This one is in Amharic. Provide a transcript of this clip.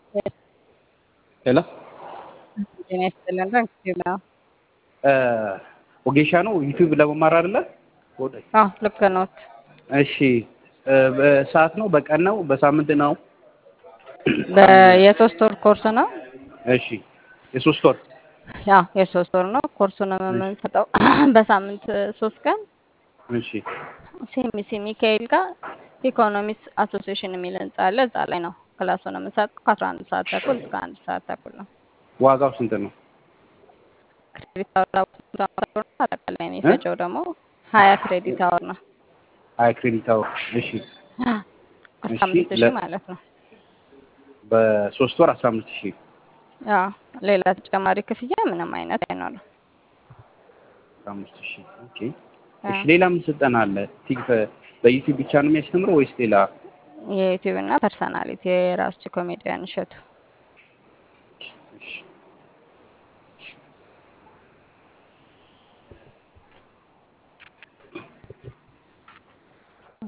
ሄሎ ጤና ይስጥልን። ዩቲዩብ ነው። ወጌሻ ነው ዩቲዩብ ለመማር አይደለ? አዎ ልክ ነዎት። እሺ በሰዓት ነው በቀን ነው በሳምንት ነው? የሶስት ወር ኮርስ ነው። እሺ የሶስት ወር ያው የሶስት ወር ነው። ኮርሱን የምንሰጠው በሳምንት ሶስት ቀን እሺ ሲኤምሲ ሚካኤል ጋር ኢኮኖሚክስ አሶሲዬሽን የሚል ህንጻ አለ። እዛ ላይ ነው ክላሱን የምንሰጠው ከአስራ አንድ ሰዓት ተኩል እስከ አንድ ሰዓት ተኩል ነው። ዋጋው ስንት ነው? ክሬዲት አወር አጠቃላይ የሚፈጀው ደግሞ ሀያ ክሬዲት አወር ነው። ሀያ ክሬዲት አወር እሺ አስራ አምስት ሺህ ማለት ነው። በሶስት ወር አስራ አምስት ሺህ ያው ሌላ ተጨማሪ ክፍያ ምንም አይነት አይኖርም። አስራ አምስት ሺህ ኦኬ እሺ ሌላ ምን ስልጠና አለ? ቲክ በዩቲዩብ ብቻ ነው የሚያስተምረው ወይስ ሌላ? የዩቲዩብ እና ፐርሰናሊቲ የራሱ ኮሜዲያን እሸቱ